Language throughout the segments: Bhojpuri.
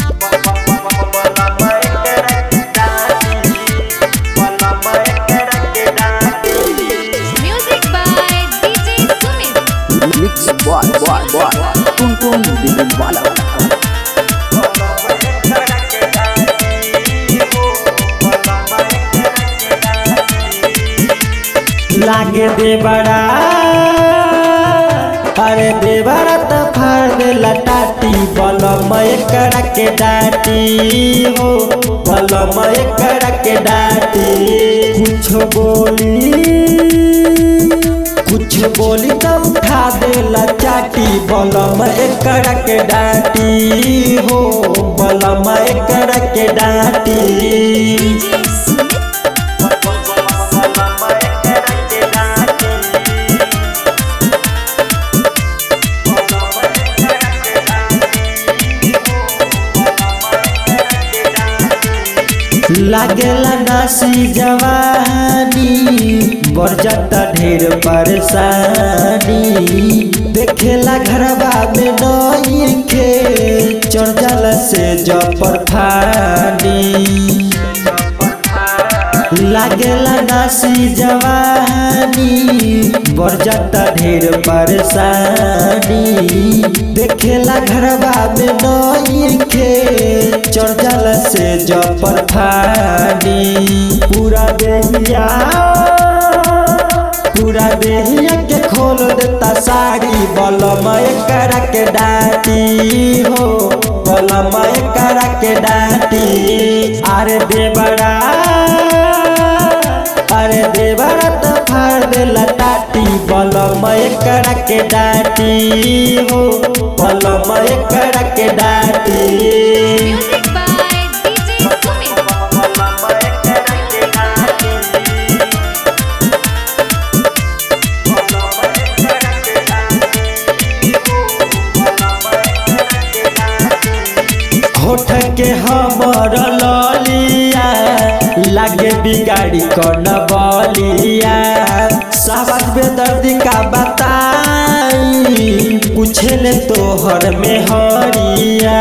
Music by DJ Sumit. Mix boy boy boy टुन टुन दिल वाला लागे दे बड़ा अरे दे बड़ा तो फाड़ दे लटाटी बलमय कड़ा के डाटी हो बलमय कड़ा के डाटी कुछ बोली कुछ बोली तो उठा दे लचाटी बलमय कड़ा के डाटी हो बलमय कड़ा के डाटी DJ Sumit. लागेला नासी जवानी बरजता ढेर परेशानी देखेला घरबा में नई के चढ़ जाला से जपर फानी लागेला नासी जवानी बरजता ढेर परेशानी देखेला घरबा में नई के चढ़ जाला से जपर फानी पूरा देहिया पूरा देहिया के खोल देता साड़ी बलमय करा के डाटी हो बलमय करा के डाटी अरे देवरा अरे देवरा तो फाड़ दे लटाटी बलमय करा के डाटी हो बलमय करा के डाटी Music by DJ Sumit. होठ के हमर ललिया लागे बिगाड़ी कौन बलिया सावत बेदर्दी का बताई पूछे ले तोहर में हरिया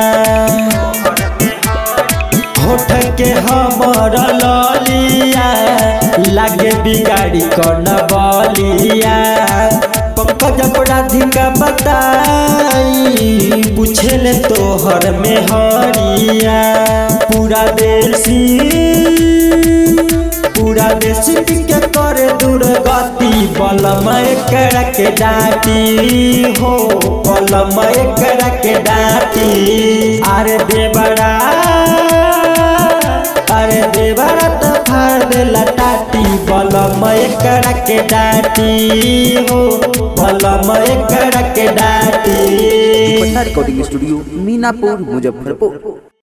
होठ के हमर ललिया लागे बिगाड़ी कौन बलिया पंकज अपराधी का बताई पूछे ले तोहर में हरिया पूरा देसी पूरा देसी के करे दुर्गति बलमय कर के डाटी हो बलमय कर के डाटी अरे देवरा अरे देवरा तो फाड़ दे लटाटी बलमय कर के डाटी हो बलमय कर के डाटी पटना रिकॉर्डिंग स्टूडियो मीनापुर मुजफ्फरपुर